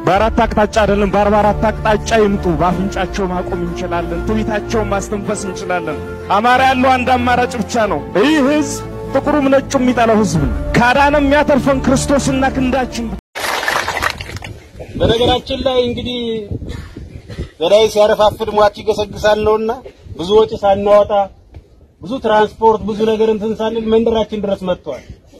በአራት አቅጣጫ አይደለም በአርባ አራት አቅጣጫ ይምጡ። በአፍንጫቸው ማቆም እንችላለን። ትቢታቸውን ማስተንፈስ እንችላለን። አማራ ያለው አንድ አማራጭ ብቻ ነው። ይህ ህዝብ ጥቁሩም ነጩ የሚጠላው ህዝብ ነው። ካዳነ የሚያተርፈን ክርስቶስና ክንዳችን በነገራችን ላይ እንግዲህ ገዳይ ሲያረፋፍድ ሟች ይገሰግሳል ነውና ብዙ ወጪ ሳናወጣ ብዙ ትራንስፖርት ብዙ ነገር እንትን ሳንል መንደራችን ድረስ መጥቷል።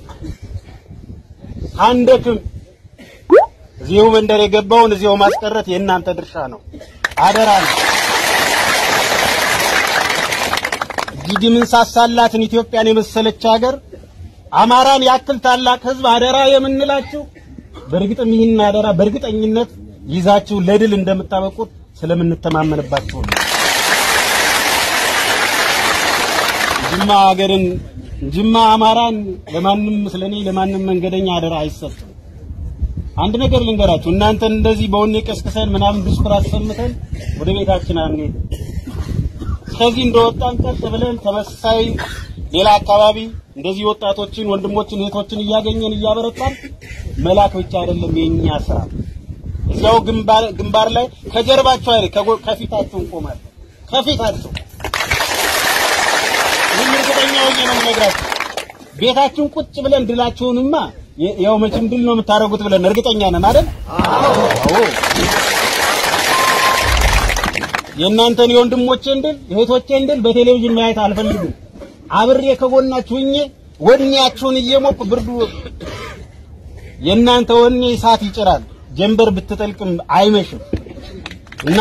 አንደክም እዚሁ መንደር የገባውን እዚሁ ማስቀረት የእናንተ ድርሻ ነው፣ አደራ ነው። እጅግ ምንሳሳላትን ኢትዮጵያን የመሰለች ሀገር አማራን ያክል ታላቅ ህዝብ አደራ የምንላችሁ በእርግጥም ይህን አደራ በእርግጠኝነት ይዛችሁ ለድል እንደምታበቁት ስለምንተማመንባችሁ ነው። ጅማ ሀገርን ጅማ አማራን ለማንም ስለኔ ለማንም መንገደኛ አደራ አይሰጥም። አንድ ነገር ልንገራችሁ፣ እናንተን እንደዚህ በወኔ ቀስቅሰን ምናምን ዲስኩር አሰምተን ወደ ቤታችን አንሄድ። ከዚህ እንደወጣን ቀጥ ብለን ተመሳሳይ ሌላ አካባቢ እንደዚህ ወጣቶችን፣ ወንድሞችን፣ እህቶችን እያገኘን እያበረታን መላክ ብቻ አይደለም የኛ ስራ። እዚያው ግንባር ግንባር ላይ ከጀርባቸው አይደል ከጎ- ከፊታቸው እንቆማለን። ከፊታቸው ይህን እርግጠኛ ሆኜ ነው የምነግራችሁ። ቤታችን ቁጭ ብለን ድላችሁንማ የ- ያው መቼም ድል ነው የምታደርጉት ብለን እርግጠኛ ነን አይደል? አዎ። የእናንተን የወንድሞቼን ድል የእህቶቼን ድል በቴሌቪዥን ማየት አልፈልግም። አብሬ ከጎናችሁ ሆኜ ወኔያችሁን እየሞኩ ብርዱ የእናንተ ወኔ እሳት ይጭራል። ጀንበር ብትጠልቅም አይመሽም እና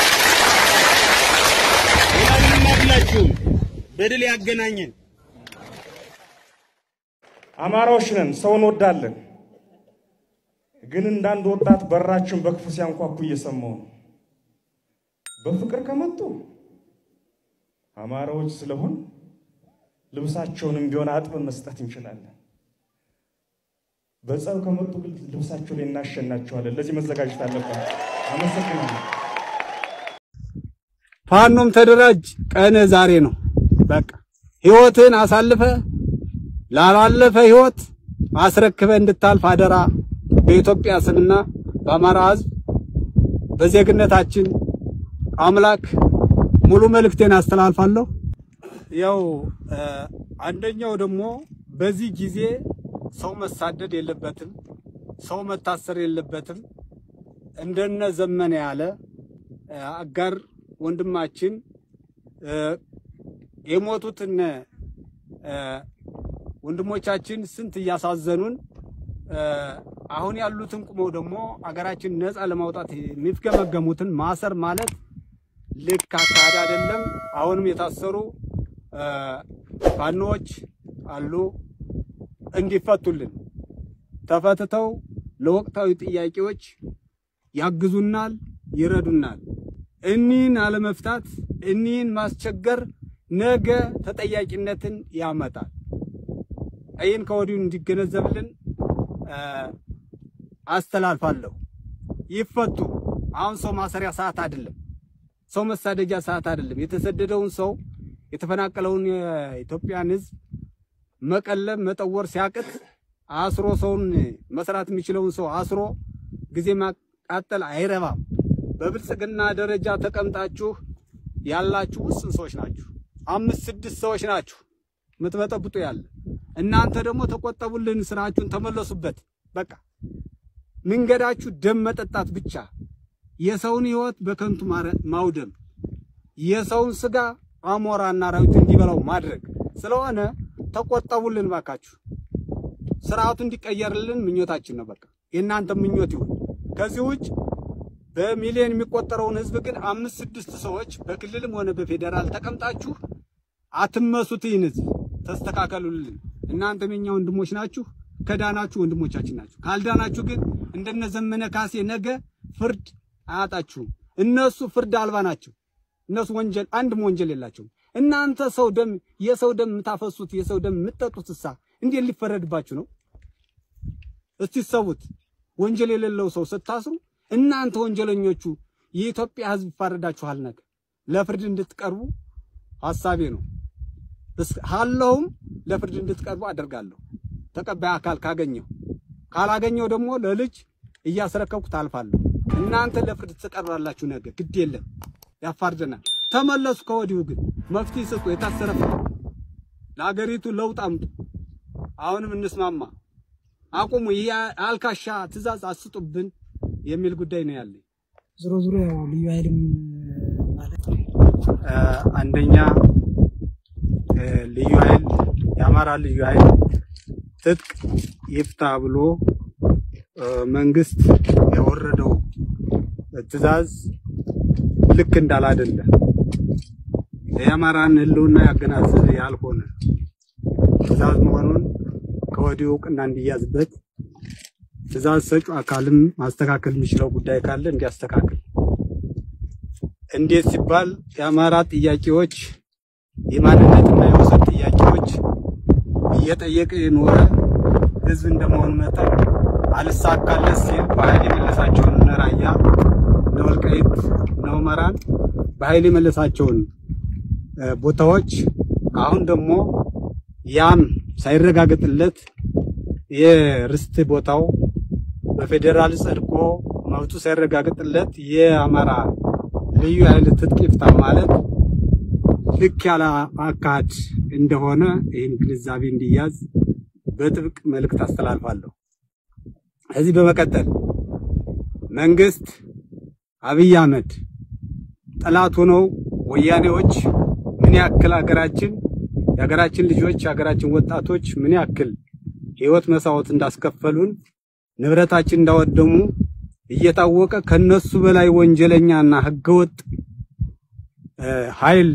ሁላችሁም በድል ያገናኘን። አማራዎች ነን፣ ሰው እንወዳለን። ግን እንዳንድ ወጣት በራችን በክፉ ሲያንኳኩ እየሰማሁ ነው። በፍቅር ከመጡ አማራዎች ስለሆን ልብሳቸውንም ቢሆን አጥበን መስጠት እንችላለን። በጸብ ከመጡ ግን ልብሳቸው ላይ እናሸናቸዋለን። ለዚህ መዘጋጀት አለብን። አመሰግናለሁ። ፋኖም ተደራጅ፣ ቀን ዛሬ ነው። በቃ ህይወትን አሳልፈ ላላለፈ ህይወት አስረክበ እንድታልፍ አደራ በኢትዮጵያ ስምና በአማራ ህዝብ በዜግነታችን አምላክ ሙሉ መልእክቴን አስተላልፋለሁ። ያው አንደኛው ደግሞ በዚህ ጊዜ ሰው መሳደድ የለበትም፣ ሰው መታሰር የለበትም። እንደነ ዘመነ ያለ አጋር ወንድማችን የሞቱትን ወንድሞቻችን ስንት እያሳዘኑን አሁን ያሉትን ቁመው ደግሞ አገራችን ነፃ ለማውጣት የሚፍገመገሙትን ማሰር ማለት ልክ አካሄድ አይደለም። አሁንም የታሰሩ ፋኖዎች አሉ፣ እንዲፈቱልን ተፈትተው ለወቅታዊ ጥያቄዎች ያግዙናል፣ ይረዱናል። እኒህን አለመፍታት እኒህን ማስቸገር ነገ ተጠያቂነትን ያመጣል። ይህን ከወዲሁ እንዲገነዘብልን አስተላልፋለሁ። ይፈቱ። አሁን ሰው ማሰሪያ ሰዓት አይደለም። ሰው መሳደጃ ሰዓት አይደለም። የተሰደደውን ሰው የተፈናቀለውን የኢትዮጵያን ሕዝብ መቀለብ መጠወር ሲያቅት አስሮ ሰውን መስራት የሚችለውን ሰው አስሮ ጊዜ ማቃጠል አይረባም። በብልጽግና ደረጃ ተቀምጣችሁ ያላችሁ ውስን ሰዎች ናችሁ። አምስት ስድስት ሰዎች ናችሁ የምትበጠብጡ ያለ። እናንተ ደግሞ ተቆጠቡልን፣ ስራችሁን ተመለሱበት። በቃ መንገዳችሁ ደም መጠጣት ብቻ፣ የሰውን ህይወት በከንቱ ማውደም፣ የሰውን ስጋ አሞራና አራዊት እንዲበላው ማድረግ ስለሆነ ተቆጠቡልን ባካችሁ። ስርዓቱ እንዲቀየርልን ምኞታችን ነው። በቃ የእናንተ ምኞት ይሁን። ከዚህ ውጭ በሚሊዮን የሚቆጠረውን ህዝብ ግን አምስት ስድስት ሰዎች በክልልም ሆነ በፌዴራል ተቀምጣችሁ አትመሱት። ይህን ህዝብ ተስተካከሉልን። እናንተም የኛ ወንድሞች ናችሁ። ከዳናችሁ ወንድሞቻችን ናችሁ። ካልዳናችሁ ግን እንደነ ዘመነ ካሴ ነገ ፍርድ አያጣችሁም። እነሱ ፍርድ አልባ ናቸው። እነሱ ወንጀል አንድም ወንጀል የላቸውም። እናንተ ሰው ደም የሰው ደም የምታፈሱት የሰው ደም የምትጠጡት እሳ እንዴት ሊፈረድባችሁ ነው? እስቲ ሰውት ወንጀል የሌለው ሰው ስታስሩ እናንተ ወንጀለኞቹ የኢትዮጵያ ህዝብ ይፋረዳችኋል። ነገ ለፍርድ እንድትቀርቡ ሐሳቤ ነው። ሃለውም ለፍርድ እንድትቀርቡ አደርጋለሁ። ተቀባይ አካል ካገኘው፣ ካላገኘው ደግሞ ለልጅ እያስረከብኩ ታልፋለሁ። እናንተ ለፍርድ ትቀርባላችሁ። ነገ ግድ የለም ያፋርደናል። ተመለሱ። ከወዲሁ ግን መፍትሄ ስጡ። የታሰረ ፍቱ። ለሀገሪቱ ለውጥ አምጡ። አሁንም እንስማማ። አቁሙ። ይህ አልካሻ ትእዛዝ አስጡብን የሚል ጉዳይ ነው ያለኝ። ዞሮ ዞሮ ያው ልዩ ኃይልም ማለት ነው እ፣ አንደኛ እ፣ ልዩ ኃይል የአማራ ልዩ ኃይል ትጥቅ ይፍታ ብሎ እ፣ መንግስት ያወረደው ትእዛዝ ልክ እንዳላደለ የአማራን ሕልውና ያገናዘበ ያልሆነ ትእዛዝ መሆኑን ከወዲሁ እውቅና እንዲያዝበት ትእዛዝ ሰጪው አካልም ማስተካከል የሚችለው ጉዳይ ካለ እንዲያስተካክል እንዴት ሲባል የአማራ ጥያቄዎች የማንነትና የወሰን ጥያቄዎች እየጠየቀ የኖረ ህዝብ እንደመሆኑ መጠን አልሳካለት ሲል በኃይል የመለሳቸውን እነ ራያ እነ ወልቃይት እነ ሁመራን በኃይል የመለሳቸውን እ፣ ቦታዎች አሁን ደግሞ ያም ሳይረጋገጥለት የርስት ቦታው በፌዴራል ጸድቆ መብቱ ሳይረጋገጥለት የአማራ ልዩ ኃይል ትጥቅ ይፍታ ማለት ልክ ያለ አካሄድ እንደሆነ ይህን ግንዛቤ እንዲያዝ በጥብቅ መልእክት አስተላልፋለሁ። ከዚህ በመቀጠል መንግስት አብይ አህመድ ጠላት ሆነው ወያኔዎች ምን ያክል ሀገራችን የሀገራችን ልጆች የሀገራችን ወጣቶች ምን ያክል ህይወት መስዋዕት እንዳስከፈሉን ንብረታችን እንዳወደሙ እየታወቀ ከነሱ በላይ ወንጀለኛና ህገወጥ እ፣ ኃይል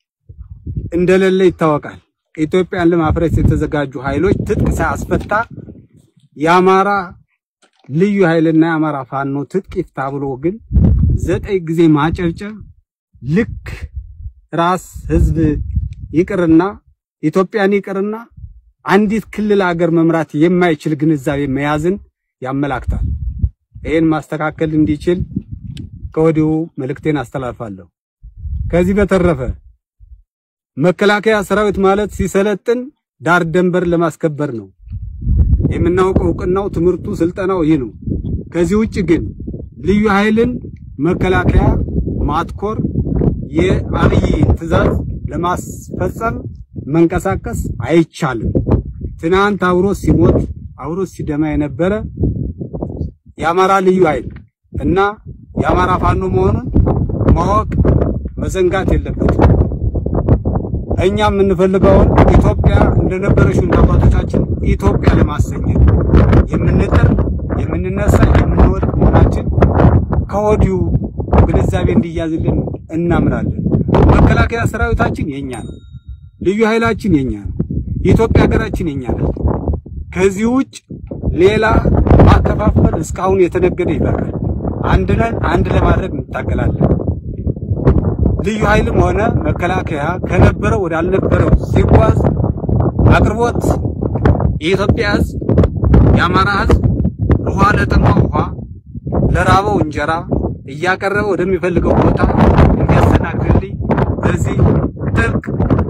እንደሌለ ይታወቃል። ኢትዮጵያን ለማፍረስ የተዘጋጁ ኃይሎች ትጥቅ ሳያስፈታ የአማራ ልዩ ኃይልና የአማራ ፋኖ ትጥቅ ይፍታ ብሎ ግን ዘጠኝ ጊዜ ማጨብጨብ ልክ ራስ ህዝብ ይቅርና ኢትዮጵያን ይቅርና አንዲት ክልል ሀገር መምራት የማይችል ግንዛቤ መያዝን ያመላክታል። ይህን ማስተካከል እንዲችል ከወዲሁ መልእክቴን አስተላልፋለሁ። ከዚህ በተረፈ መከላከያ ሰራዊት ማለት ሲሰለጥን ዳር ደንበር ለማስከበር ነው። የምናውቀው እውቅናው፣ ትምህርቱ፣ ስልጠናው ይህ ነው። ከዚህ ውጭ ግን ልዩ ኃይልን መከላከያ ማትኮር የአብይን ትዕዛዝ ለማስፈጸም መንቀሳቀስ አይቻልም። ትናንት አብሮ ሲሞት አብሮ ሲደማ የነበረ የአማራ ልዩ ኃይል እና የአማራ ፋኖ መሆኑን ማወቅ መዘንጋት የለበትም። እኛ የምንፈልገውን ኢትዮጵያ እንደነበረችው እንደ አባቶቻችን ኢትዮጵያ ለማሰኘት የምንጥር የምንነሳ የምንወድ መሆናችን ከወዲሁ ግንዛቤ እንዲያዝልን እናምናለን። መከላከያ ሰራዊታችን የኛ ነው። ልዩ ኃይላችን የኛ ነው። የኢትዮጵያ ሀገራችን የኛ ነው። ከዚህ ውጭ ሌላ ማከፋፈል እስካሁን የተነገደ ይበቃል። አንድ ነን፣ አንድ ለማድረግ እንታገላለን። ልዩ ኃይልም ሆነ መከላከያ ከነበረው ወደ አልነበረው ሲጓዝ አቅርቦት የኢትዮጵያ ሕዝብ የአማራ ሕዝብ ውሃ ለጠማው ውሃ ለራበው እንጀራ እያቀረበ ወደሚፈልገው ቦታ እንዲያስተናግድልኝ በዚህ ጥብቅ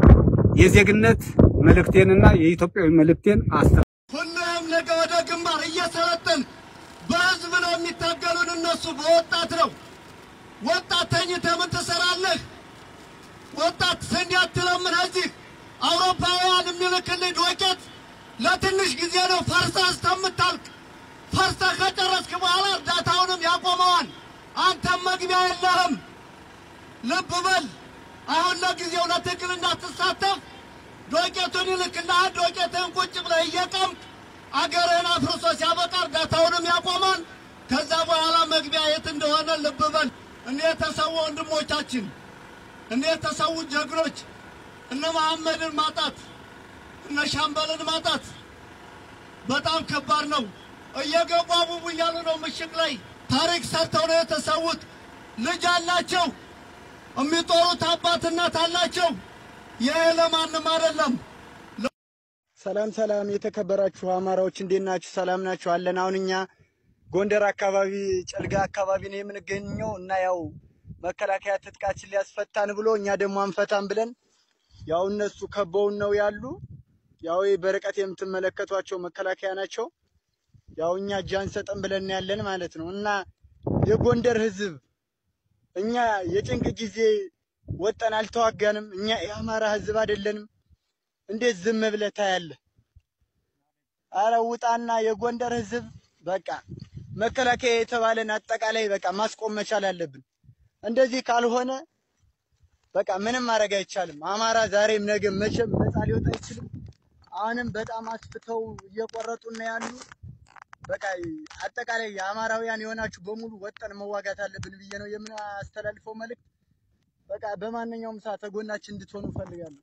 የዜግነት መልእክቴንና የኢትዮጵያዊ መልእክቴን አስተ ሁሉም ነገ ወደ ግንባር እየሰለጠን በህዝብ ነው የሚታገሉን። እነሱ በወጣት ነው። ወጣት ተኝተህ ምን ትሰራለህ? ወጣት ስንዴ አትለምን። እዚህ አውሮፓውያን የሚልክልህ ዶቄት ለትንሽ ጊዜ ነው፣ ፈርሰህ እስከምታልቅ። ፈርሰህ ከጨረስክ በኋላ እርዳታውንም ያቆመዋል። አንተም መግቢያ የለህም። ልብ በል። አሁን ለጊዜው ለትግል እንዳትሳተፍ ዶቄቱን ይልክልሃል። ዶቄትህን ቁጭ ብለህ እየቀምክ አገርህን አፍርሶ ሲያበቃ እርዳታውንም ያቆማል። ከዛ በኋላ መግቢያ የት እንደሆነ ልብ በል። እነ የተሰዉ ወንድሞቻችን እነ የተሰዉ ጀግኖች እነ መሐመድን ማጣት እነ ሻምበልን ማጣት በጣም ከባድ ነው። እየገቡ አቡቡ እያሉ ነው ምሽግ ላይ ታሪክ ሰርተው ነው የተሰዉት። ልጅ አላቸው፣ የሚጦሩት አባት እናት አላቸው። ይህ ለማንም አይደለም። ሰላም ሰላም፣ የተከበራችሁ አማራዎች እንዴት ናችሁ? ሰላም ናችሁ? አለን። አሁን እኛ ጎንደር አካባቢ ጨልጋ አካባቢ ነው የምንገኘው እና ያው መከላከያ ትጥቃችን ሊያስፈታን ብሎ እኛ ደግሞ አንፈታን ብለን ያው እነሱ ከበውን ነው ያሉ። ያው ይህ በርቀት የምትመለከቷቸው መከላከያ ናቸው። ያው እኛ እጅ አንሰጥም ብለን ያለን ማለት ነው እና የጎንደር ህዝብ እኛ የጭንቅ ጊዜ ወጠን አልተዋጋንም። እኛ የአማራ ህዝብ አይደለንም። እንዴት ዝም ብለህ ታያለህ? አረ ውጣና የጎንደር ህዝብ በቃ መከላከያ የተባለን አጠቃላይ በቃ ማስቆም መቻል አለብን። እንደዚህ ካልሆነ በቃ ምንም ማድረግ አይቻልም። አማራ ዛሬም ነገም መቼም ነፃ ሊወጣ አይችልም። አሁንም በጣም አስፍተው እየቆረጡን ያሉ በቃ አጠቃላይ የአማራውያን የሆናችሁ በሙሉ ወጠን መዋጋት አለብን ብዬ ነው የምናስተላልፈው መልእክት። በቃ በማንኛውም ሰዓት ተጎናችን እንድትሆኑ እፈልጋለሁ።